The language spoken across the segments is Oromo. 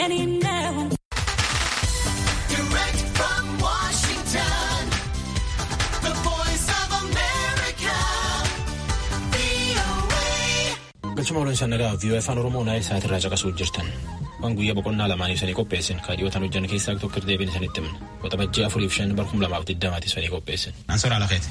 Galchuma waliin sannagaa viiyoo afaan Oromoo naayil sa'aatirraa caqasuu jirtan. Waan guyyaa boqonnaa lamaanii sanii qopheessin kaadhiyootaan hojjan keessaa tokko deebiin isinitti himna. Waxabajjii afuriif shan barkum lamaaf digdamaatti sanii qopheessin. Ansoraa lafeeti.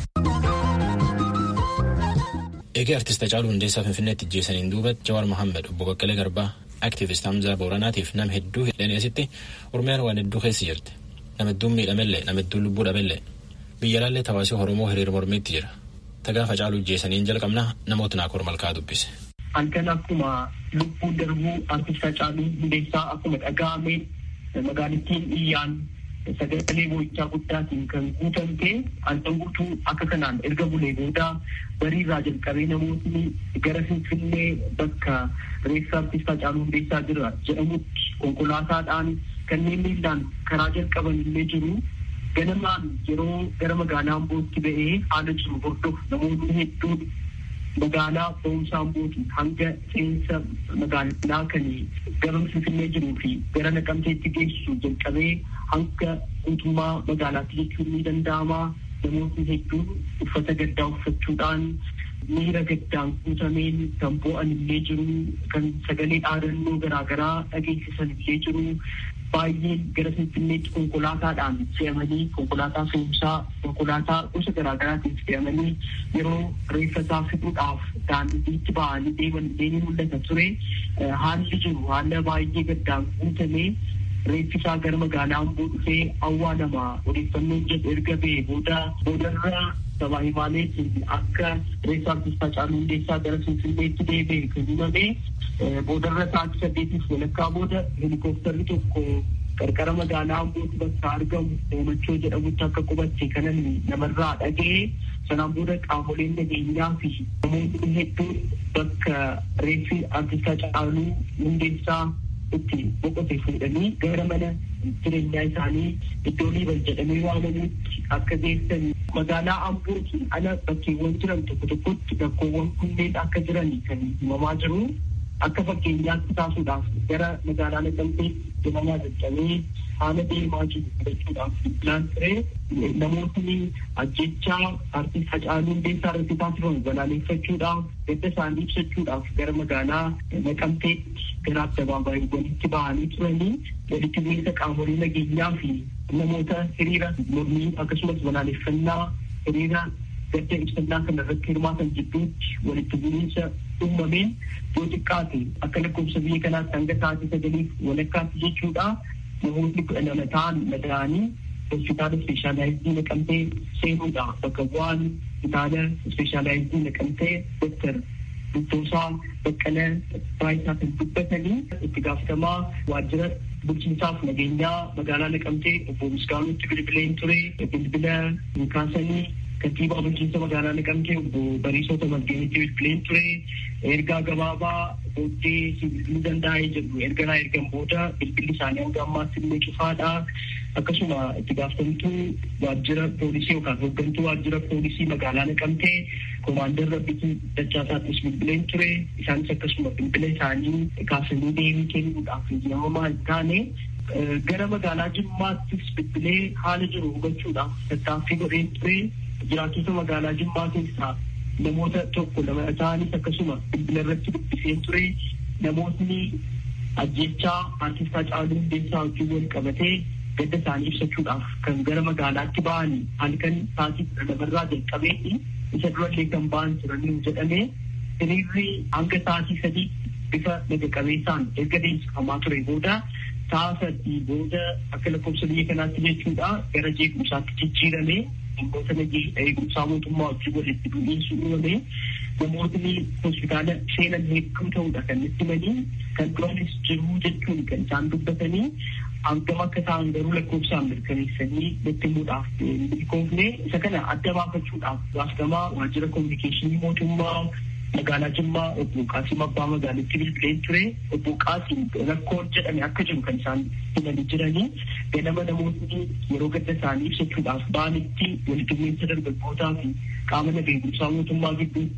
Eegee artist Hacaaluu Hundeessaa Finfinneetti ijjeessaniin duuba Jawaar Mohaammed obbo Baqqalee Garbaa aktiivist Hamzaa Booranaatiif nama hedduu hidhanii asitti Oromiyaan waan hedduu keessa jirti. Nama hedduun miidhamellee nama hedduun lubbuu dhabeellee biyya laallee tawaasii Oromoo hiriira mormiitti jira. Tagaa Hacaaluu ijjeessaniin jalqabnaa namoota naakor malkaa dubbise. Halkan akkuma lubbuu darbuu artist Hacaaluu Hundeessaa akkuma dhaga'ame magaalattiin iyyaan sagalee boo'ichaa guddaatiin kan guutamte halkan guutuu akka kanaan erga bulee booda bariirraa jalqabee namootni gara Finfinnee bakka reeffa artist Hacaaluu Hundeessaa jira jedhamutti konkolaataadhaan kanneen miillaan karaa jalqaban illee jiru. Ganamaan yeroo gara magaalaa Ambootti ba'ee haala jiru hordofu namoonni hedduun magaalaa ba'umsaa Ambootii hanga seensa magaalaa kan gara Finfinnee jiruu fi gara Naqamteetti geessu jalqabee hanga guutummaa magaalaatti jechuun ni danda'ama. Namoonni hedduun uffata gaddaa uffachuudhaan miira gaddaan guutameen kan boo'an illee jiru kan sagalee dhaadannoo garaagaraa dhageessisan illee jiru. Baay'een gara Finfinneetti konkolaataadhaan fe'amanii konkolaataa fe'umsaa konkolaataa gosa garaagaraatiin fe'amanii yeroo reeffa isaa fiduudhaaf daandiitti ba'anii deeman deemee mul'ata ture. Haalli jiru haala baay'ee gaddaan guutamee reeffi isaa gara magaalaa Amboo dhufee awwaalama odeeffannoon jedhu erga ba'ee booda boodarra sabaa himaaleetiin akka reeffa artist Hacaaluu Hundeessaa gara Finfinneetti deebi'e kan himame boodarra sa'aatii saddeetiif walakkaa booda helikoophtarri tokko qarqara magaalaa Ambootti bakka argamu Hoomachoo jedhamutti akka qubatte kanan namarraa dhaga'e sanaan booda qaamoleen nageenyaa fi namoonni hedduun bakka reeffi artist Hacaaluu Hundeessaa itti boqote fuudhanii gara mana jireenyaa isaanii iddoo liiban jedhamee waamamutti akka geessan magaalaa Ambootiin ala bakkeewwan jiran tokko tokkotti rakkoowwan kunneen akka jiran kan himamaa jiru. Akka fakkeenyaatti taasuudhaaf gara magaalaa Naqamteetti deemamaa jajjabee haala deemaa jiru hubachuudhaaf filaan ture namootni ajjechaa artist Hacaaluu Hundeessaa irratti taasifamu balaaleffachuudhaaf gadda isaanii ibsachuudhaaf gara magaalaa Naqamteetti gara addabaabaayyiwwanitti bahanii turanii walitti bu'iinsa qaamolee nageenyaa fi namoota hiriira mormii akkasumas balaaleffannaa hiriira gadda ibsannaa kana irratti hirmaatan jidduutti walitti bu'iinsa uumameen yoo xiqqaate akka lakkoofsa biyya kanaatti hanga sa'aatii sagaliif walakkaatti jechuudha namoonni kudha lama ta'an madaa'anii hospitaala ispeeshaalaayizii naqamtee seenuudha bakka bu'aan hospitaala ispeeshaalaayizii naqamtee doktar Dubboosaa Baqqalee Baayisaa kan dubbatanii itti gaafatamaa waajjira bulchiinsaaf nageenyaa magaalaa naqamtee obbo Misgaanuutti bilbileen ture bilbila kaasanii kantiibaa bulchiinsa magaalaa naqamtee obbo Bariisoo Tamasgeenitti bilbileen ture ergaa gabaabaa booddee bilbiluu danda'ee jedhu erga naa ergan booda bilbilli isaanii hanga ammaatti illee cufaadha. Akkasuma itti gaafatamtuu waajjira poolisii yookaan hooggantuu waajjira poolisii magaalaa naqamtee koomaandar rabbitii dachaasaattis bilbileen ture isaanis akkasuma bilbila isaanii kaasanii deebii kennuudhaaf eeyyamamaa hin taane gara magaalaa jimmaattis bilbilee haala jiru hubachuudhaaf tattaaffii godheen ture jiraattota magaalaa jimmaa keessaa namoota tokko lama ta'anis akkasuma bilbila irratti dubbiseen ture namootni ajjechaa artist Hacaaluu Hundeessaa wajjin wal qabatee gadda isaanii ibsachuudhaaf kan gara magaalaatti ba'anii halkan sa'aatii kudha lamarraa jalqabeetti isa durallee kan ba'an turanii jedhamee hiriirri hanga sa'aatii sadii bifa naga qabeessaan erga deemsifamaa ture booda sa'a sadii booda akka lakkoofsa biyya kanaatti jechuudha gara jeequmsaatti jijjiirame namoota eegumsaa mootummaa wajjin walitti bu'iinsi uumame namootni hospitaala seenan hedduu ta'uudha kan itti himanii kan duranis jiruu jechuun kan isaan dubbatanii hangam akka ta'an garuu lakkoofsaan mirkaneessanii nutti himuudhaaf milkoofne isa kana adda baafachuudhaaf gaafatamaa waajjira kominikeeshinii mootummaa magaalaa Jimmaa obbo Qaasim Abbaa magaalitti bilbileen ture obbo Qaasim rakkoon jedhame akka jiru kan isaan himanii jiranii ganama namoonni yeroo gadda isaanii ibsachuudhaaf ba'anitti walitti bu'iinsa dargaggootaa fi qaama nageegumsaa mootummaa gidduutti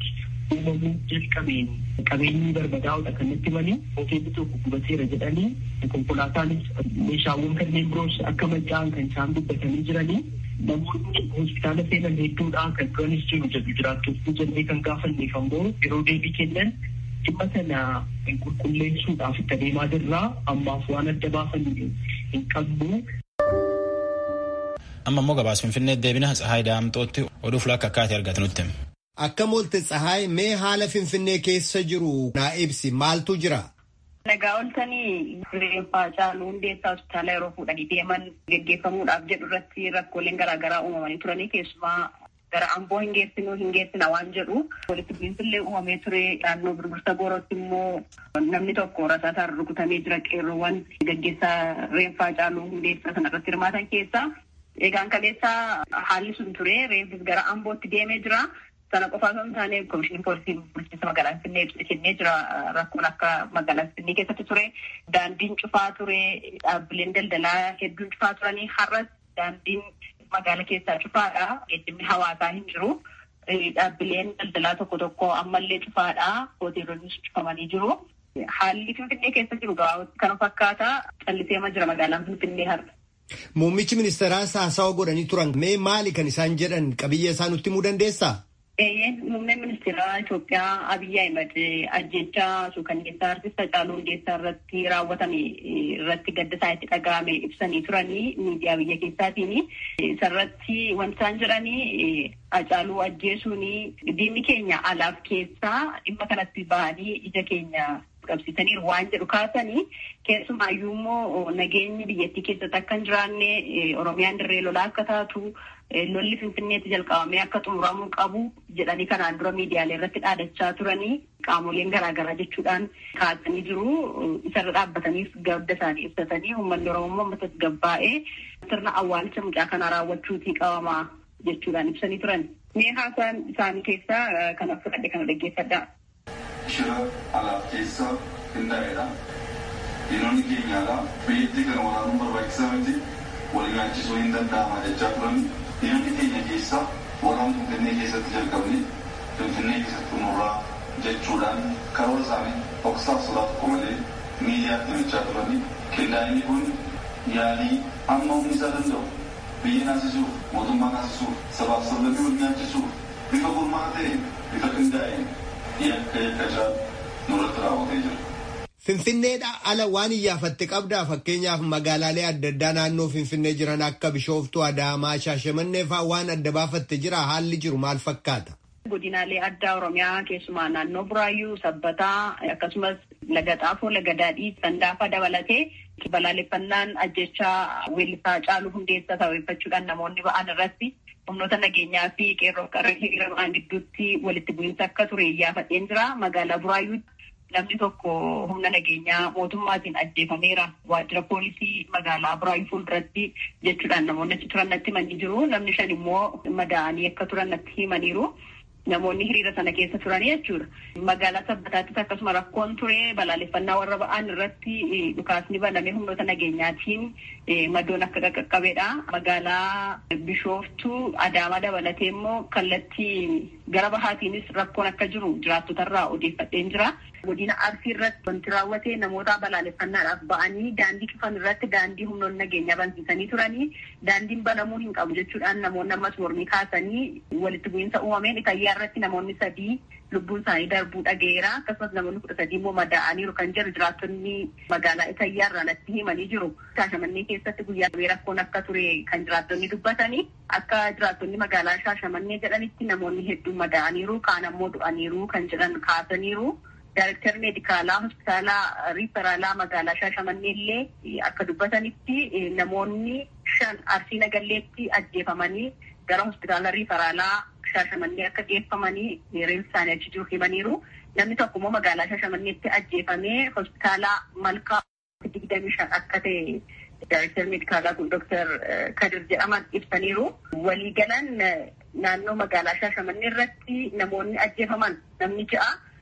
uumamuu jalqabeen qabeenyi barbadaa'udha kan natti himanii hoteelli tokko gubateera jedhanii konkolaataanis meeshaawwan kanneen biroos akka manca'an kan isaan dubbatanii jiranii namoonni hospitaala seenan hedduudha kan duranis jiru jedhu jiraattonni jennee kan gaafanneef ammoo yeroo deebii kennan dhimma sana qulqulleessuudhaaf itti adeemaa jirraa ammaaf waan adda baasan hin qabnu. Amma immoo gabaas Finfinnee deebina Tsahaay Daamxootti oduuf lakka akkaatee argatu nutti. Akka moolte Tsahaay mee haala Finfinnee keessa jiru naa ibsi maaltu jira? Nagaa oltanii reeffaa caaluu hundeessaa hospitaala yeroo fuudhanii deeman geggeeffamuudhaaf jedhu irratti rakkooleen garaagaraa uumamanii turanii keessumaa gara amboo hin geessinu hin geessina waan jedhu walitti bu'iinsillee uumamee ture naannoo birbirsa goorootti immoo namni tokko rasaataan rukutamee jira qeerroowwan geggeessaa reeffaa caaluu hundeessaa sanarratti hirmaatan keessaa eegaan kaleessaa haalli sun ture reeffis gara ambootti deemee jira. Sana qofaa osoo hin taane komishinii poolisii bulchiinsa magaalaa Finfinnee ibsa kennee jira. Rakkoon akka magaalaa Finfinnee keessatti ture. Daandiin cufaa ture. Dhaabbileen daldalaa hedduun cufaa turanii har'as daandiin magaalaa keessaa cufaadha. Geejjibni hawaasaa hin jiru. Dhaabbileen daldalaa tokko tokko ammallee cufaadha. Hoteelonnis cufamanii jiru. Haalli Finfinnee keessa jiru gabaabatti kana fakkaata. Calliseema jira magaalaan Finfinnee har'a. Muummichi ministeeraas haasawa godhanii turan mee maali kan isaan jedhan qabiyyee isaa nutti himuu dandeessaa? Muummeen ministeera Itoophiyaa Abiyyi Ahimad ajjechaa suukanneessaa artista Hacaaluu Hundeessaa irratti raawwatame irratti gadda isaa itti dhaga'ame ibsanii turanii miidiyaa biyya keessaatiin. Isarratti wanti isaan jedhanii Hacaaluu ajjeesuun diinni keenya alaaf keessaa dhimma kanatti bahanii ija keenya qabsiisaniiru waan jedhu kaasanii keessumaayyuu immoo nageenyi biyyattii keessatti akka hin jiraanne Oromiyaan dirree lolaa akka taatu lolli finfinneetti jalqabamee akka xumuramuu qabu jedhanii kanaan dura miidiyaalee irratti dhaadachaa turanii qaamoleen garaagaraa jechuudhaan kaasanii jiru isarra dhaabbataniif gadda isaanii ibsatanii uummanni oromoo uummata gabbaa'ee sirna awwaalcha mucaa kanaa raawwachuutii qabamaa jechuudhaan ibsanii turan. Mee haasaan isaanii keessaa kan fudhadhe kana dhaggeeffadhaa. Shira alaaf keessa qindaa'edha. Diinonni keenyaadha. Biyyattii kana waraanuun barbaachisaa miti. Wal nyaachisuu hin danda'ama jechaa turan. Diinonni keenya keessa warraan Finfinnee keessatti jalqabne Finfinnee keessatti xumurraa jechuudhaan karoora isaanii dhoksaaf sodaa tokko malee miidiyaatti himachaa turani. Qindaa'inni kun yaalii amma humni isaa danda'u biyya naasisuuf mootummaa naasisuuf sabaaf sablammii wal nyaachisuuf bifa gurmaa ta'een bifa qindaa'een yakka yakkachaa nurratti raawwatee jira. Finfinneedha ala waan iyyaafatte qabdaa fakkeenyaaf magaalaalee adda addaa naannoo Finfinnee jiran akka Bishooftuu, Adaamaa, Shaashamannee fa'aa waan adda baafatte jira haalli jiru maal fakkaata? Godinaalee addaa Oromiyaa keessumaa naannoo Buraayyuu, Sabbataa akkasumas Laga Xaafoo, Laga Daadhii, Sandaafaa dabalatee balaaleffannaan ajjechaa weellisaa Hacaaluu Hundeessaa sababeeffachuudhaan namoonni ba'an irratti humnoota nageenyaa fi qeerroo qarree hiriira ba'an gidduutti walitti bu'iinsa akka ture iyyaafadheen jira. Magaalaa Buraayyuu namni tokko humna nageenyaa mootummaatiin ajjeefameera. Waajjira poolisii magaalaa Buraayyuu fuulduratti jechuudhaan namoonni achi turan natti himanii jiru. Namni shan immoo madaa'anii akka turan natti himaniiru. Namoonni hiriira sana keessa turanii jechuudha. Magaalaa Sabbataattis akkasuma rakkoon ture balaaleffannaa warra ba'an irratti dhukaasni baname humnoota nageenyaatiin madoon akka qaqqabeedha. Magaalaa Bishooftuu Adaamaa dabalatee immoo kallattii gara bahaatiinis rakkoon akka jiru jiraattotarraa odeeffadheen jira. Godina Arsii irratti wanti raawwate namoota balaaleffannaadhaaf ba'anii daandii cufan irratti daandii humnoonni nageenyaa bansiisanii turanii daandiin banamuu hin qabu jechuudhaan namoonni ammas mormii kaasanii walitti bu'iinsa uumameen itayyaa irratti namoonni sadii lubbuun isaanii darbuu dhageera akkasumas namoonni kudha sadii immoo madaa'aniiru kan jiru jiraattonni magaalaa itayyaa irraa natti himanii jiru. Shaashamannee keessatti guyyaa rakkoon akka ture kan jiraattonni dubbatanii akka jiraattonni magaalaa Shaashamannee jedhanitti namoonni hedduun madaa'aniiru kaan ammoo du'aniiru kan jedhan kaasaniiru. Daayirektarri meedikaalaa hospitaalaa riiferaalaa magaalaa Shaashamannee illee akka dubbatanitti namoonni shan arsii nagalleetti ajjeefamanii gara hospitaala riiferaalaa Shaashamannee akka geeffamanii reeffi isaanii achi jiru himaniiru. Namni tokko immoo magaalaa Shaashamanneetti ajjeefamee hospitaala malkaa digdamii shan akka ta'e Daayirektarri meedikaalaa kun Dooktar Kadir jedhaman ibsaniiru. Waliigalan naannoo magaalaa Shaashamannee irratti namoonni ajjeefaman namni ja'a.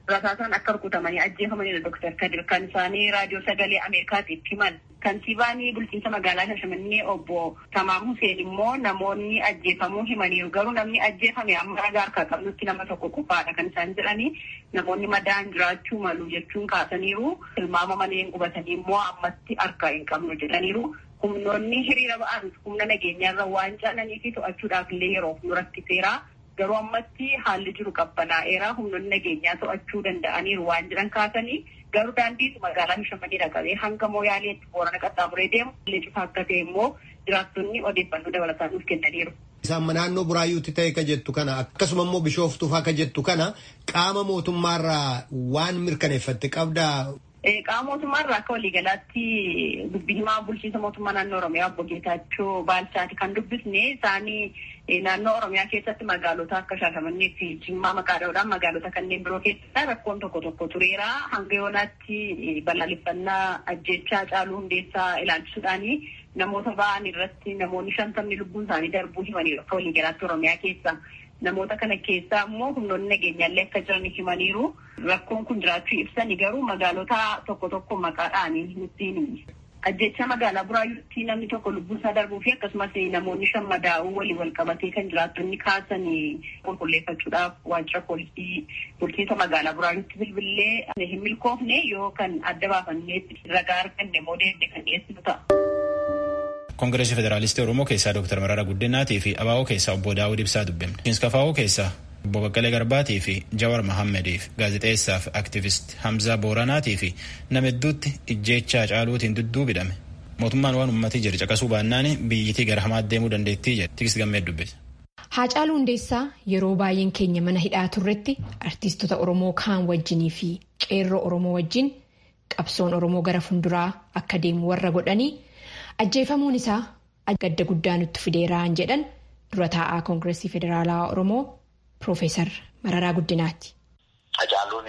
rasaasaan akka rukutamanii ajjeefamanidha Dr. Kadir kan isaanii raadiyoo sagalee Ameerikaatiif himan. Kantiibaan bulchiinsa magaalaa Shashamannee obbo Tamaam Huseen immoo namoonni ajjeefamuu himaniiru. Garuu namni ajjeefame amma ragaa harkaa qabnutti nama tokko qofaadha kan isaan jedhanii namoonni madaan jiraachuu malu jechuun kaasaniiru. Tilmaama maleen qubatanii immoo ammatti harkaa hin qabnu jedhaniiru. Humnoonni hiriira ba'an humna nageenyaarra waan caalanii fi to'achuudhaaf illee yeroof nu rakkiseera. Garuu ammatti haalli jiru qabbanaa'eera. Humnoonni nageenyaa to'achuu danda'aniiru waan jedhan kaasanii garuu daandiin magaalaa Shaashamannee dhaqabee hanga Mooyaaleetti boorana qaxxaamuree deemu illee cufaa akka ta'e immoo jiraattonni odeeffannoo dabalataa nuuf kennaniiru. Isaan naannoo buraayyuutti ta'e ka jettu kana akkasuma immoo bishooftuufaa ka jettu kana qaama mootummaarraa waan mirkaneeffatte qabdaa. Qaama mootummaarraa akka waliigalaatti dubbii himaa bulchiinsa mootummaa naannoo Oromiyaa obbo Geetaachoo Baalchaati kan dubbisne isaanii naannoo Oromiyaa keessatti magaalota akka Shaashamannee fi Jimmaa maqaa dha'uudhaan magaalota kanneen biroo keessatti rakkoon tokko tokko tureera. Hanga yoonaatti balaaleffannaa ajjechaa caaluu hundeessaa ilaalchisuudhaani namoota ba'an irratti namoonni shantamni lubbuun isaanii darbuu himaniiru akka waliigalaatti Oromiyaa keessa. Namoota kana keessaa immoo humnoonni nageenyaallee akka jiran himaniiru. Rakkoon kun jiraachuu ibsani garuu magaalota tokko tokko maqaadhaan nutti ajjecha magaalaa buraayyuutti namni tokko lubbuun isaa darbuu fi akkasumas namoonni shan madaa'uu walii wal qabatee kan jiraattonni kaasan qulqulleeffachuudhaaf waajjira poolisii bulchiinsa magaalaa buraayyuutti bilbillee hin milkoofne yoo kan adda baafanneetti ragaa arganne immoo deemne kan dhiyeessinu ta'a. Koongireesii Federaalistii Oromoo keessaa Dr. Mararaa Guddinaatii fi ABO keessaa obbo Daawud Ibsaa dubbifne. Kinskafaa'oo keessaa obbo Baqqalee Garbaatii fi Jawar Mahammediif gaazexeessaa fi aktiivist Hamzaa Booranaatii fi nama hedduutti ijjeechaa caaluutiin dudduubidhame. Mootummaan waan uummatii jiru caqasuu baannaan biyyittii gara hamaatti deemuu dandeettii jedhe. Tikis gammee dubbise. Haacaaluu Hundeessaa yeroo baay'een keenya mana hidhaa turretti artiistota Oromoo kaan wajjinii fi qeerroo Oromoo wajjin qabsoon Oromoo gara fuulduraa akka deemu warra godhanii ajjeefamuun isaa gadda guddaa nutti fideeraan jedhan dura taa'aa koongireesii federaalaa Oromoo Piroofeesar Mararaa Guddinaati. Hacaaluun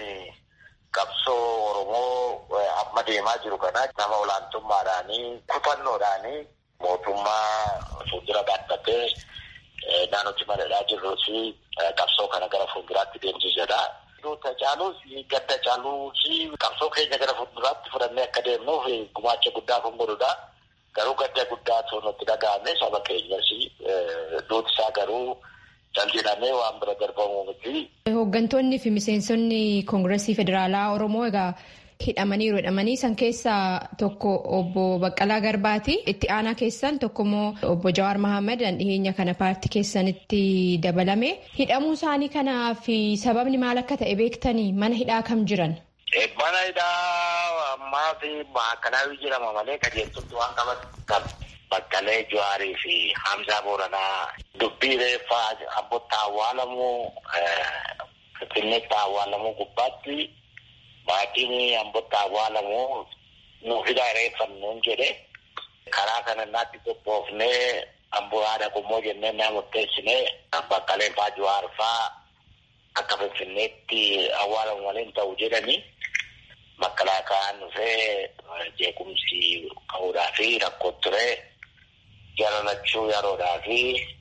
qabsoo Oromoo amma deemaa jiru kana nama olaantummaadhaanii kutannoodhaanii mootummaa fuuldura dhaabbatee naannootti madadhaa jirruu fi qabsoo kana gara fuulduraatti deemsisedha. Hacaaluus gadda Hacaaluu fi qabsoo keenya gara fuulduraatti fudhannee akka deemnuuf gumaacha guddaa kan godhudha. Garuu gadda guddaatu nutti dhaga'ame saba keenyas duuti isaa garuu jaljedhamee waan bira darbamu miti. Hooggantoonni fi miseensonni koongireesii federaalaa Oromoo egaa hidhamaniiru hidhamanii san keessaa tokko obbo Baqqalaa Garbaati. Itti aanaa keessan tokko immoo obbo Jawaar Mahammad dhiheenya kana paartii keessanitti dabalame. Hidhamuu isaanii kanaa fi sababni maal akka ta'e beektanii mana hidhaa kam jiran? Mana hidhaa ammaa fi maakalaawii jedhama malee qajeeltutti waan qaban Baqqalee Jawaarii fi Hamzaa Booranaa dubbii reeffaa abbotti awwaalamuu Finfinneetti awwaalamuu gubbaatti maatiin abbotti awwaalamuu nuuf hidhaa reeffannuun jedhe karaa kana naatti qophoofnee amboo haadha qommoo jennee naa murteessinee Baqqalee faa Jawaar faa akka Finfinneetti awwaalamu malee hin ta'u jedhanii makalaakaan dhufee jeequmsi ka'uudhaa fi rakkoo ture jalalachuu yeroodhaa fi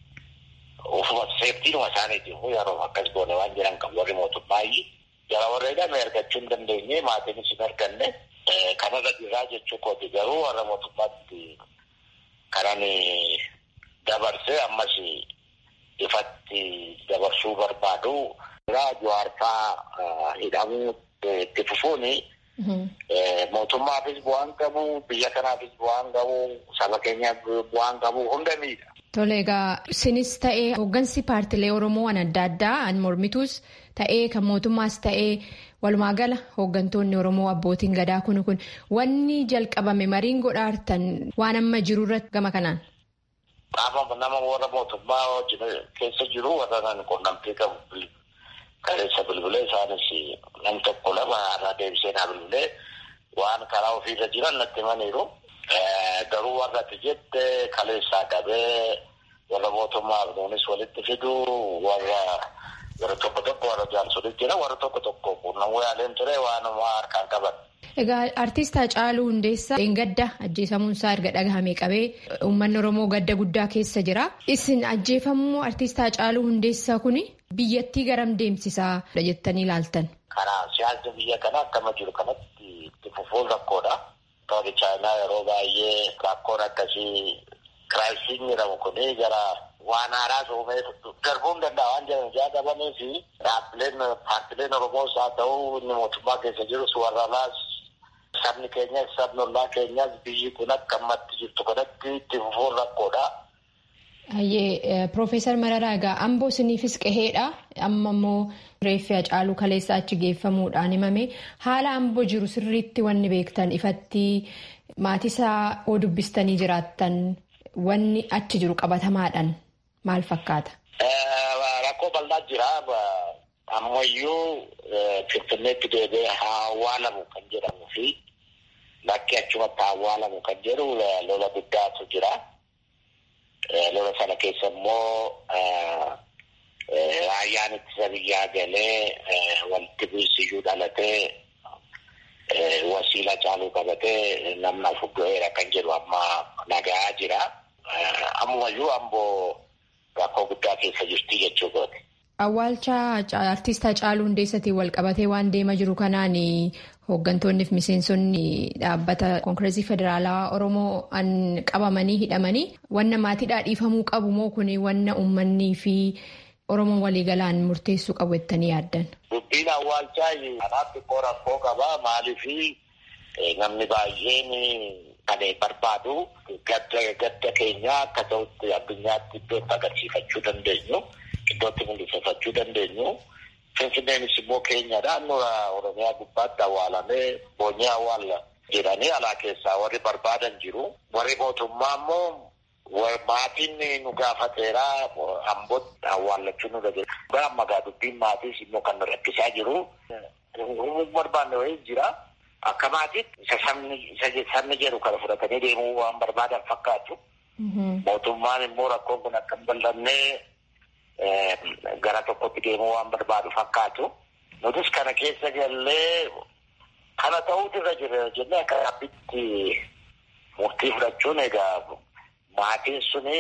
ufuma seeftiinuma isaaniitiif yeroo akkas goone waan jedhan kan warri mootummaayi jara warra hidhame argachuu hin dandeenye maatiinis hin arganne kanarra dhiiraa jechuu kooti garuu warra mootummaatti kanan dabarsee ammas ifatti dabarsuu barbaadu jawaarfaa hidhamuu itti fufuuni mootummaafis bu'aan qabu biyya kanaafis bu'aan qabu saba keenyaaf bu'aan qabu hunda miidha. Tole egaa isinis ta'ee hooggansi paartilee Oromoo waan adda addaa an mormituus ta'ee kan mootummaas ta'ee walumaa gala hooggantoonni Oromoo abbootiin gadaa kun kun wanni jalqabame mariin godhaartan waan amma jiru irratti gama kanaan. Qaama nama warra mootummaa keessa jiru warra nan quunnamtii qabu kaleessa bilbilee isaanis nam tokko lama irraa deebisee naa bilbilee waan karaa ofiirra jiran natti himaniiru. Garuu warra ati jette kaleessaa qabee warra mootummaaf nuunis walitti fidu warra warra tokko tokko warra jaarsolitti jira warra tokko tokko quunnamuu yaaleen ture waanuma harkaan qaban. Egaa artiist Hacaaluu Hundeessaa gadda ajjeefamuun isaa erga dhagahame qabee uummanni Oromoo gadda guddaa keessa jira. Isin ajjeefamuu artiist Hacaaluu Hundeessaa kuni biyyattii garam deemsisaa jettanii ilaaltan? Karaa siyaasni biyya kanaa akkama jiru kanatti itti fufuun rakkoodha. Tooni chaayinaa yeroo baay'ee rakkoon akkasii kiraayisiin jedhamu kuni gara waan haaraa uumee darbuu hin danda'a waan jedhan jaadabanii fi dhaabbileen paartileen Oromoos haa ta'u inni mootummaa keessa jirus warra alaas sabni keenyas sabni ollaa keenyas biyyi kun akka ammatti jirtu kanatti itti fufuun rakkoodha. Hayyee Piroofeesar Mararaa egaa amboo isiniifis qaheedha. Amma immoo reeffi Hacaaluu kaleessa achi geeffamuudhaan himame. Haala amboo jiru sirriitti wanni beektan ifatti maatisaa oo dubbistanii jiraattan wanni achi jiru qabatamaadhaan maal fakkaata? Rakkoo bal'aa jira. Ammayyuu Finfinneetti deebi'ee haa awwaalamu kan jedhamuu fi bakki achumatti haa awwaalamu kan jedhu lola guddaatu jira. Lola sana keessa immoo raayyaan ittisa biyyaa galee walitti bu'iinsiyyuu dhalatee wasiila Hacaaluu qabatee namni afur du'eera kan jedhu amma nagaa jira. Ammayyuu amboo rakkoo guddaa keessa jirti jechuu kooti. Awwaalcha artiist Hacaaluu Hundeessatiin wal qabatee waan deema jiru kanaan hooggantoonni fi miseensonni dhaabbata koonkireesii federaalaa Oromoo an qabamanii hidhamanii wanna maatiidhaa dhiifamuu qabu moo kun wanna uummanni fi Oromoon waliigalaan murteessuu qabu jettanii yaaddan? Dubbiin awwaalchaa kanaaf xiqqoo rakkoo qaba. Maaliif namni baay'een kan barbaadu gadda keenya akka ta'utti addunyaatti iddootti agarsiifachuu dandeenyu. Iddootti mul'ifachuu dandeenyu. Finfinneenis immoo keenyadha. Nura Oromiyaa gubbaatti awwaalamee boonyee awwaalla jedhanii alaa keessaa warri barbaadan jiru. Warri mootummaa immoo maatiin nu gaafateera ambootti awwaallachuu nu dhageessa. Amma gaa dubbiin maatiis immoo kan rakkisaa jiru. barbaanne wayii jira. Akka maatiitti isa sabni jedhu kana fudhatanii deemuu waan barbaadan fakkaatu. Mootummaan immoo rakkoon kun akka hin bal'annee gara tokkotti deemuu waan barbaadu fakkaatu. Nutis kana keessa gallee kana ta'uutu irra jira jennee akka dhaabbitti murtii fudhachuun egaa maatiin suni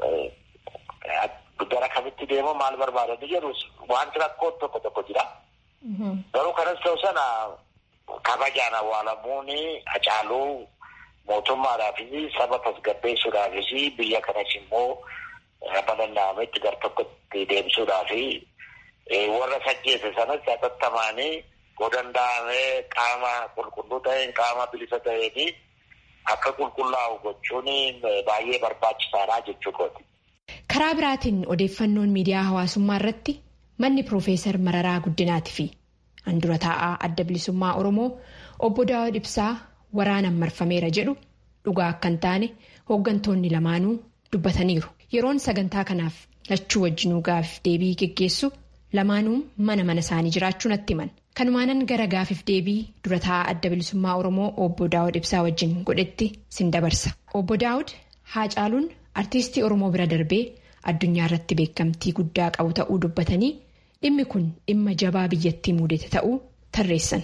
gara kamitti deemu maal barbaadanii jedhu wanti rakkoo tokko tokko jira. Garuu kanas ta'u sana kabajaan awwaalamuun Hacaaluu mootummaadhaafis saba tasgabbeessuudhaafis biyya kanas immoo bal'inaametti gar tokkotti deemsuudhaaf warra sajjeese sanas hatattamaanii yoo danda'amee qaama qulqulluu ta'een qaama bilisa ta'een akka qulqullaa'u gochuun baay'ee barbaachisaadha jechuudha. Karaa biraatiin odeeffannoon miidiyaa hawaasummaa irratti manni Piroofeesar Mararaa Guddinaatii fi handura taa'aa adda bilisummaa Oromoo obbo Daawud Ibsaa waraanaan marfameera jedhu dhugaa akka hin taane hooggantoonni lamaanuu dubbataniiru. Yeroon sagantaa kanaaf lachuu wajjinuu gaafif deebii geggeessu lamaanuu mana mana isaanii jiraachuu natti himan. Kanumaanan gara gaafiif deebii dura taa'aa adda bilisummaa Oromoo obbo Daawud Ibsaa wajjin godhetti sin dabarsa. Obbo Daawud Haacaaluun artiistii Oromoo bira darbee addunyaa irratti beekamtii guddaa qabu ta'uu dubbatanii dhimmi kun dhimma jabaa biyyattii mudate ta'uu tarreessan.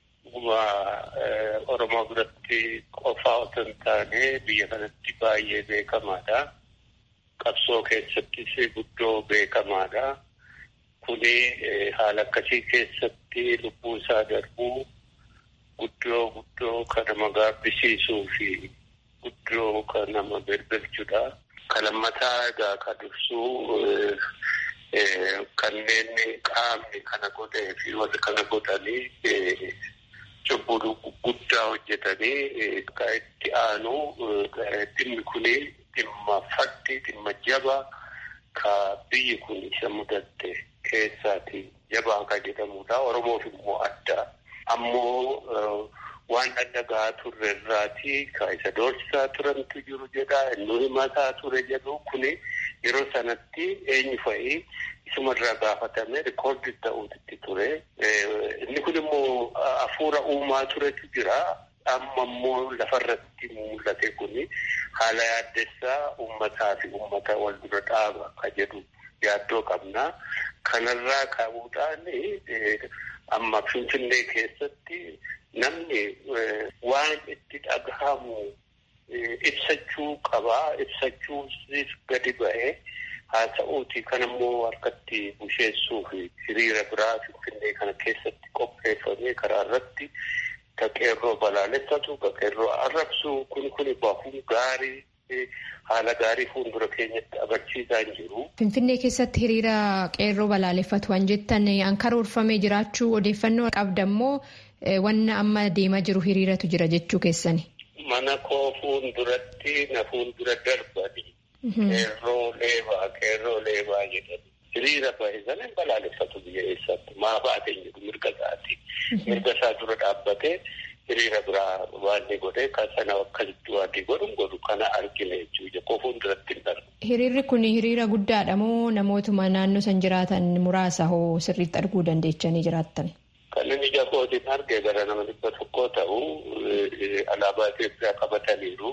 Oromoo biratti qofaa otoo hin taane biyya kanatti baay'ee beekamaadha. Qabsoo keessattis guddoo beekamaadha. Kuni haala akkasii keessatti lubbuu isaa darbuu guddoo guddoo kan nama gaabbisiisuu fi guddoo kan nama birbirchudha. Kan lammataa egaa kan ibsuu kanneen qaamni kana godhee fi warri kana godhanii cubbuu guddaa hojjetanii kan itti aanu dhimmi kuni dhimma faddi dhimma jaba ka biyyi kun isa mudatte keessaati jabaa kan jedhamudha. Oromoof immoo adda. Ammoo waan adda gahaa turre irraati ka isa doorsisaa turantu jiru jedha. Inni himataa ture jedhu kuni yeroo sanatti eenyu fa'i isumarraa gaafatame rikoordi ta'uutti ture. Inni kun immoo hafuura uumaa turetu jira. Amma immoo lafarratti mul'ate kuni haala yaaddessaa uummataa fi uummata wal dura dhaaba ka jedhu yaaddoo qabna. Kanarraa ka'uudhaan amma Finfinnee keessatti namni waan itti dhagahamu ibsachuu qabaa ibsachuusis gadi ba'ee haasa'uuti kan immoo harkatti busheessuu fi hiriira biraa finfinnee kana keessatti qopheeffamee karaa irratti ka qeerroo balaaleffatu ka qeerroo arrabsu kun kun bahuu gaarii haala gaarii fuuldura keenyatti agarsiisaa hin jiru. Finfinnee keessatti hiriira qeerroo balaaleffatu waan jettan an karoorfamee jiraachuu odeeffannoo qabdammoo wanna amma deemaa jiru hiriiratu jira jechuu keessani. Mana koo fuulduratti na fuuldura darbani. Qeerroo leebaa qeerroo leebaa jedhani. Hiriira bahe sana balaaleffatu biyya eessatti maa baateen jedhu mirga isaati. Mirga isaa dura dhaabbatee hiriira biraa waan ni godhe kan sana akkasitti waan ni godhu godhu kana argine jechuudha. Koo fuulduratti hin darbu. Hiriirri kun hiriira guddaadha moo namootuma naannoo san jiraatan muraasa hoo sirriitti arguu dandeechanii jiraattan? Kan inni ija kootiin arge gara nama dhibba tokkoo ta'u alaabaa Itoophiyaa qabataniiru.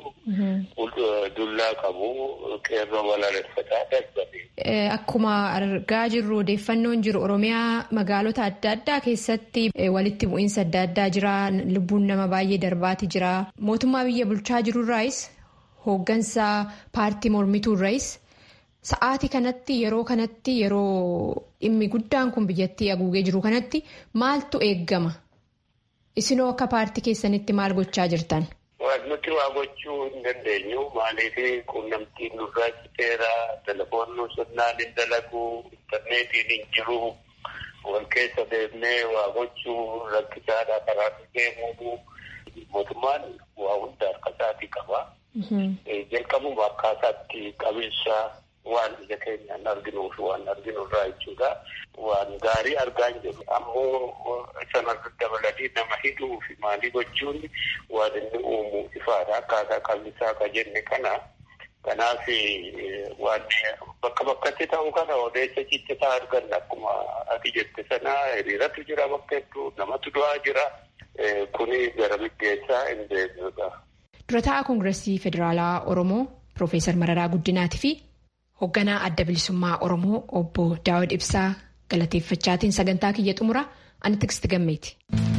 Dullaa qabu qeerroo balaaleffataa darbanii. Akkuma argaa jirru odeeffannoon jiru Oromiyaa magaalota adda addaa keessatti walitti bu'iinsa adda addaa jira. Lubbuun nama baay'ee darbaati jira. Mootummaa biyya bulchaa jirurraayis hooggansa paartii mormituurraayis sa'aatii kanatti yeroo kanatti yeroo dhimmi guddaan kun biyyattii haguugee jiru kanatti maaltu eeggama? Isinoo akka paartii keessanitti maal gochaa jirtan? Nuti waa gochuu hin dandeenyu. Maaliif quunnamtiin nurraa citeera, telefoonni sirnaan hin dalagu, intarneetiin hin jiru. Wal keessa deemnee waa gochuu rakkisaadha karaa deemuu. Mootummaan waa hunda harka isaatii qaba. Jalqabuma akkaataatti qabeessa waan ija keenyaan arginuuf waan arginurraa jechuudha. Waan gaarii argaa hin jiru. Ammoo sanarra dabalanii nama hidhuu fi maalii gochuun waan inni uumu ifaadha. Akkaataa qabiinsaa ka jenne kana. Kanaaf waan bakka bakkatti ta'u kana odeessa ciccitaa arganna akkuma ati jette sana hiriiratu jira bakka hedduu namatu du'aa jira. Kuni gara biggeessaa hin deemnudha. Durataa Koongireesii Federaalaa Oromoo Piroofeesar Mararaa Guddinaatii fi hoogganaa adda bilisummaa Oromoo obbo Daawud Ibsaa galateeffachaatiin sagantaa kiyya xumura ani tiksti gammeeti.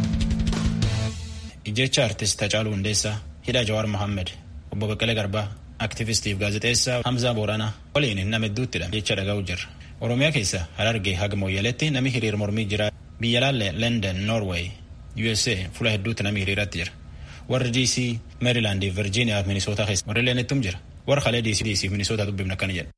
Ijjecha artist Hacaaluu Hundeessaa hidha Jawaar Mohaammed obbo Baqqalee Garbaa aktivistiif gaazexeessaa Hamzaa Booranaa waliin nama hedduuttidha jecha dhaga'u jirra. Oromiyaa keessa Harargee haga Mooyyaleetti namni hiriir mormii jira. Biyya laalle London, Norway, USA fuula hedduutti namni hiriiratti jira. Warri DC, Maryland, Virginia fi Minnesota keessa warri leenettum jira. Warra kalee DC, DC fi Minnesota dubbifna akkana jedha.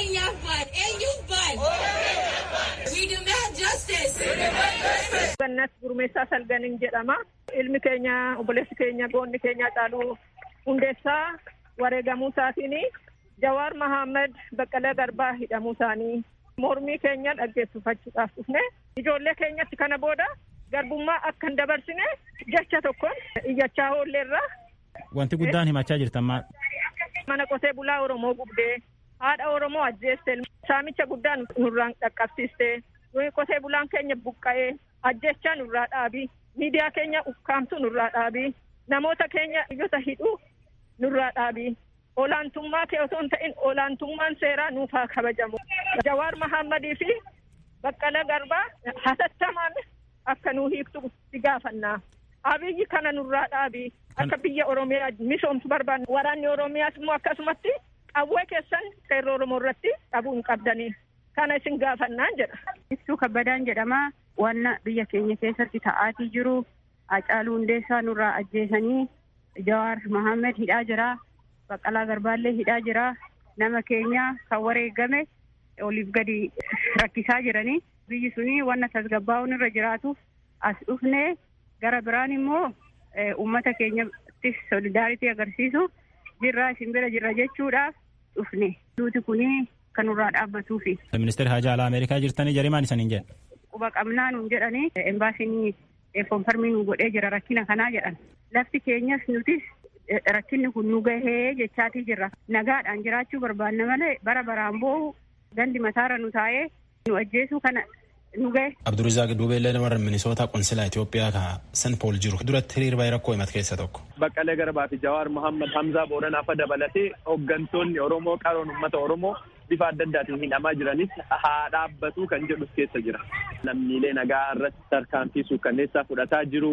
Gannas gurmeessaa salganiin jedhama. Ilmi keenya obboleessi keenya goonni keenya Hacaaluu hundeessaa wareegamuu isaatiin Jawaar Mahammad Baqqalee Garbaa hidhamuu isaanii mormii keenya dhaggeeffachuudhaaf dhufne ijoollee keenyatti kana booda garbummaa akka hin dabarsine jecha tokkoon iyyachaa oolleerra. Wanti guddaan himachaa jirtan maal? Mana qotee bulaa Oromoo gubdee haadha Oromoo ajjeeste saamicha guddaa nurraan dhaqqabsiiste qotee bulaan keenya buqqa'ee ajjechaa nurraa dhaabi miidiyaa keenya ukkaamtu nurraa dhaabi namoota keenya iyyota hidhuu nurraa dhaabi olaantummaa kee osoo hin ta'in olaantummaan seeraa nuuf haa kabajamu. Jawaar Mahammadii fi Baqqalee Garbaa hatattamaan akka nuu hiiktu si gaafannaa. Abiyyi kana nurraa dhaabi akka biyya Oromiyaa misoomsu barbaanna. Waraanni Oromiyaas immoo akkasumatti qawwee keessan qeerroo Oromoo irratti dhabuu hin qabdanii. Kana isin gaafannaan jedha. Ibsuu kabbadaan jedhama. Wanna biyya keenya keessatti ta'aatii jiru Hacaaluu Hundeessaa nurraa ajjeesanii Jawaar Mahammed hidhaa jira. Baqqalaa Garbaallee hidhaa jira. Nama keenya kan wareegame oliif gadi rakkisaa jiranii. Biyyi suni wanna tasgabbaa'uun irra jiraatuuf as dhufne gara biraan immoo uummata keenyattis solidaaritii agarsiisu jirraa isin bira jirra jechuudhaaf dhufne. Duuti kuni kan nurraa dhaabbatuufi. Ministeerri Haajaa Alaa Ameerikaa jirtanii jarimaan isaniin jedha. Quba qabnaa nuun jedhanii embaasiin konfarmii nu godhee jira rakkina kanaa jedhan. Lafti keenyas nutis rakkinni kun nu gahee jechaatii jirra. Nagaadhaan jiraachuu barbaanna malee bara baraan boohu gandi mataarra nu taa'ee nu ajjeesuu kana nu gahe. Abdurizaaq Duubeellee warra Minisoota Qonsilaa Itoophiyaa ka San Pool jiru duratti hiriir baay'ee rakkoo himate keessa tokko. Baqqalee Garbaa fi Jawaar Mohaammed Hamzaa Booranaa fa dabalatee hooggantoonni Oromoo qaroon uummata Oromoo bifa adda addaatiin hidhamaa jiranis haa dhaabbatu kan jedhu keessa jira. Lammiilee nagaa irratti tarkaanfii suukkanneessaa fudhataa jiru.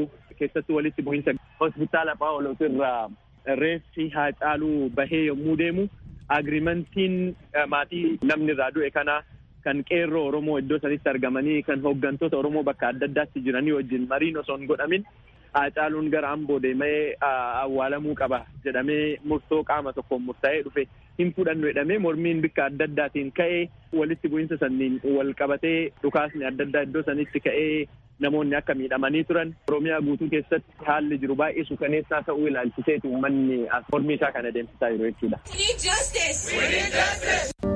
keessatti walitti bu'iinsa hospitaala Phaawulos irraa reeffi Haacaaluu bahee yommuu deemu agriimentiin maatii namni irraa du'e kana kan qeerroo Oromoo iddoo sanitti argamanii kan hooggantoota Oromoo bakka adda addaatti jiranii wajjin mariin osoo hin godhamin Haacaaluun gara amboo deemee awwaalamuu qaba jedhamee murtoo qaama tokkoon murtaa'ee dhufe hin fudhannu jedhamee mormiin bikka adda addaatiin ka'ee walitti bu'iinsa sanniin wal qabatee dhukaasni adda addaa iddoo sanitti ka'ee namoonni akka miidhamanii turan oromiyaa guutuu keessatti haalli jiru baay'ee suukaneessaa ta'uu ilaalchiseetu uummanni mormii isaa kana deemsisaa jiru jechuudha.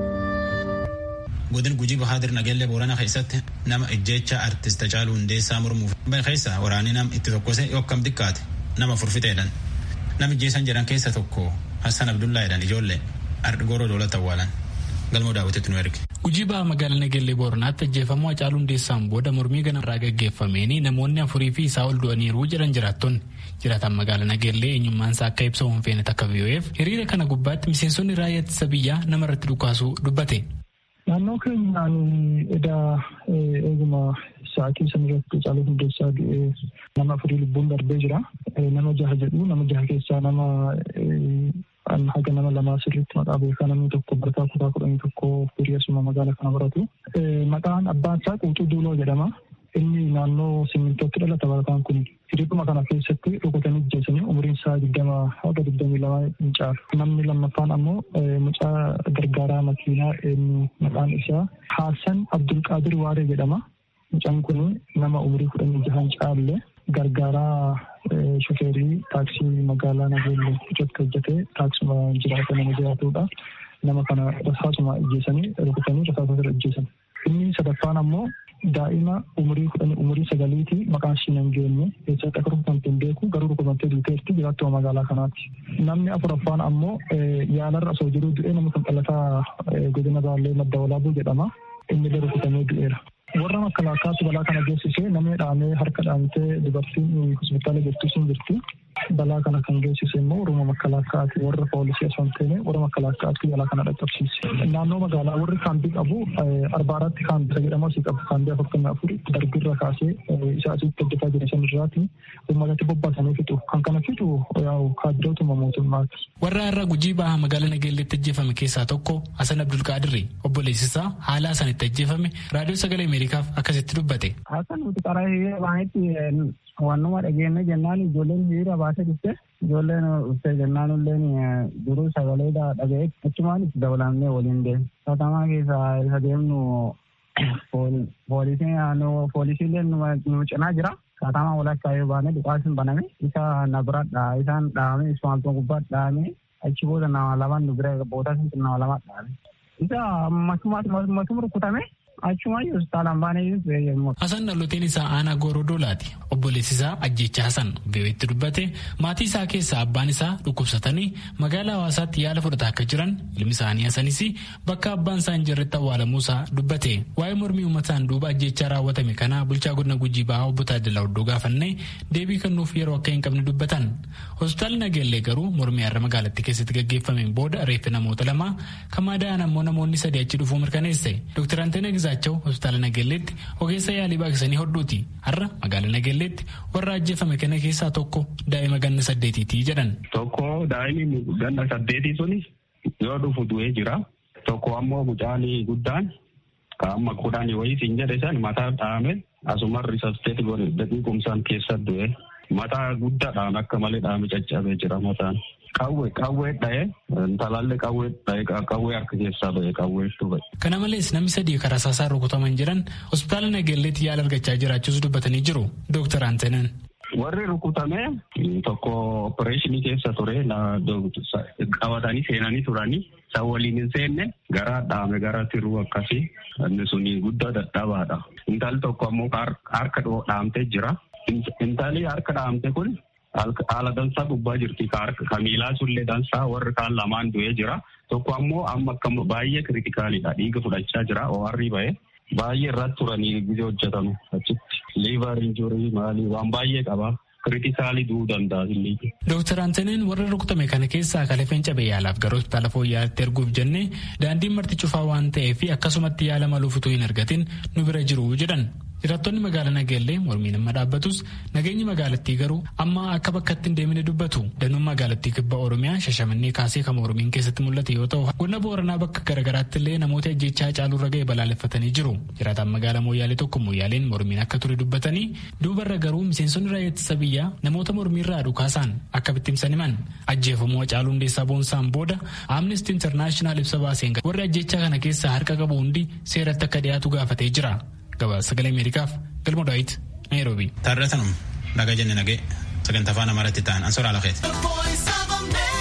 godin gujii bahaadir nageellee boorana keessatti nama ijjeecha artist Hacaaluu Hundeessaa mormuuf keessa waraanni nam itti tokkose yokkam xiqqaate nama furfiteedhan nam ijjeessan jedhan keessa tokko Hassan Abdullaa jedhan ijoollee ardgoroo doolata awwaalan galmoo daawwitetti nu erge. Gujii baha magaalaa Nageellee Booranaatti ajjeefamuu Hacaaluu Hundeessaan booda mormii ganarraa gaggeeffameen namoonni afurii fi isaa ol du'aniiru jedhan jiraattonni. Jiraatan magaalaa Nageellee eenyummaan isaa akka ibsa hin feene takka VOF hiriira kana gubbaatti miseensonni raayyaa ittisa biyyaa namarratti dhukaasuu dubbate. Naannoo keenyaan edaa eeguma sa'aatii san irratti Hacaaluu Hundeessaa du'ee nama afurii lubbuun darbee jira. Nama jaha jedhu nama jaha keessaa nama haga nama lamaa sirriitti maqaa beekaa namni tokko barataa kutaa kudhanii tokko firii asuma magaalaa kana baratu. Maqaan abbaan isaa Quuxuu Duuloo jedhama. Inni naannoo simmintootti dhalata barataan kun hiriiruma kana keessatti rukutanii ajjeesanii umriin isaa digdama haga digdamii lama hin caalu. Namni lammaffaan ammoo mucaa gargaaraa makiinaa maqaan isaa Haasan Abdulqaadir Waaree jedhama. Mucaan kun nama umrii kudhanii jahan caalle gargaaraa shofeerii taaksii magaalaa Nageellee irratti hojjetee taaksuma jiraata nama jiraatudha. Nama kana rasaasuma ajjeesanii rukutanii rasaasa irra ajjeesan. Inni sadaffaan ammoo daa'ima umurii kudhanii umurii sagaliiti maqaan ishii hin geenye keessatti akka rukutamte hin beeku garuu rukutamtee duuteerti jiraattuma magaalaa kanaatti. Namni afuraffaan ammoo yaalarra osoo jiruu du'ee nama kan dhalataa godina baallee madda walaabuu jedhama. Inni illee rukutamee du'eera. warra makkalaakaatti balaa kana geessisee namni dhaamee harka dhaamtee dubartiin hospitaala jirtu sun jirti. Balaa kana kan geessise immoo warra makkalaakaatti warra poolisii osoo hin taane warra makkalaakaatti balaa kana dhaqqabsiise. Naannoo magaalaa warri kaambii qabu arbaaratti kaambii isa jedhamu asii qabu kaambii afurtamii afur darbirra kaasee isa asitti hojjetaa jiran san irraati uummatatti bobbaasanii fixu. Kan kana fixu yaa'u kaaddootuma mootummaati. Warra har'a gujii baha magaalaa Nageelleetti ajjeefame keessaa tokko Hasan Abdulqaadirri obboleessisaa haala sanitti ajjeefame raadiyoo sagalee Ameerikaaf akkasitti dubbate. Hasan nuti karaa hiriira baay'eetti wannuma dhageenne jennaan ijoolleen hiriira baasee dhufte ijoolleen dhufte jennaan illeen duruu sagalee dhaga'e achumaan itti dabalamnee waliin deemu. Katamaa keessaa isa deemnu poolisiin naannoo poolisiileen nu cinaa jira. Katamaa walakkaa yoo baane dhukaasni baname isa na bira isaan dhaame ismaaltoo gubbaa dhaame achi booda nama lamaan nu bira booda sun nama lama dhaame. Isa masuma rukutame achumayyuu hospitaalaan baanee Hasan dhalooteen isaa aanaa Goorodoolaati. Obboleessi isaa ajjecha Hasan VOA'tti dubbate maatii isaa keessaa abbaan isaa dhukkubsatanii magaalaa hawaasaatti yaala fudhataa akka jiran ilmi isaanii Hasanis bakka abbaan isaa hin jirretti awwaalamuu isaa dubbate. Waa'ee mormii uummataan duuba ajjechaa raawwatame kana bulchaa godina Gujii Bahaa obbo Taaddalaa Oddoo gaafannee deebii kennuuf yeroo akka hin qabne dubbatan. Hospitaalli Nageellee garuu mormii har'a magaalattii keessatti gaggeeffameen booda reeffi namoota lamaa kan madaa'an ammoo namoonni sadii achi dhufuu mirkaneesse. Dr. Anteena Gizaachau hospitaala Nageelleetti ogeessa yaalii baaqsanii hodhuuti. Har'a magaalaa Nageelleetti warra ajjeefame kana keessaa tokko daa'ima ganna saddeetiiti jedhan. Tokko daa'imni ganna saddeetii suni yoo dhufu du'ee jira. Tokko ammoo mucaan guddaan amma kudhanii wayii siin jedhe san mataa dhaame asuma risasteeti godhe daqiiqumsaan keessa du'e. Mataa guddaadhaan akka malee dhaame caccabee jira mataan. Qawwee qawwee dha'ee intalallee qawwee dha'ee qawwee harka keessaa ba'e qawweetu ba'e. Kana malees namni sadii karaa rasaasaan rukutaman jiran hospitaala Nageelleetti yaala argachaa jiraachuus dubbatanii jiru. Dooktar Anteenan. Warri rukutame tokko opereeshinii keessa ture qabatanii seenanii turanii isa waliin hin seenne gara dhaame gara tiruu akkasii inni suni guddaa dadhabaadha. Intalli tokko ammoo harka dhaamtee jira. Intalli harka dhaamte kun haala dansaa gubbaa jirti ka miilaa sullee dansaa warri kaan lamaan du'ee jira tokko ammoo amma akka baay'ee kiritikaalidha dhiiga fudhachaa jira OR'i ba'e baay'ee irratti turanii gisee hojjetamu achitti liivar injurii maalii waan baay'ee qaba kiritikaalii du'uu danda'a illee. Dooktar Anteneen warra rukutame kana keessaa kalafeen cabee yaalaaf gara hospitaala fooyya'aatti erguuf jennee daandiin marti cufaa waan ta'eef akkasumatti yaala maluuf utuu hin argatin nu bira jiru jedhan. Jiraattonni magaalaa Nageellee mormiin amma dhaabbatus nageenyi magaalattii garuu amma akka bakkatti hin deemine dubbatu. Danuun magaalattii kibba Oromiyaa shashamannee kaasee kan Oromiin keessatti mul'ate yoo ta'u godina Booranaa bakka garaagaraatti illee namoota ajjechaa caalurra ga'e balaaleffatanii jiru. Jiraataan magaalaa Mooyyaalee tokko Mooyyaaleen mormiin akka ture dubbatanii duubarra garuu miseensonni raayyaa ittisa biyyaa namoota mormiirraa dhukaasaan akka bittimsan himan ajjeefamuu Hacaaluu Hundeessaa boonsaan booda Amnesty International ibsa baaseen warri ajjechaa kana keessaa harka qabu hundi seeratti akka dhiyaatu gaafatee jira. Gabaasa sagalee Ameerikaaf galma Daawit Naayiroobii. Taarratanum nagaa jenne nagee sagantaa afaan Amaaraatti ta'an ansoraa lafeeti.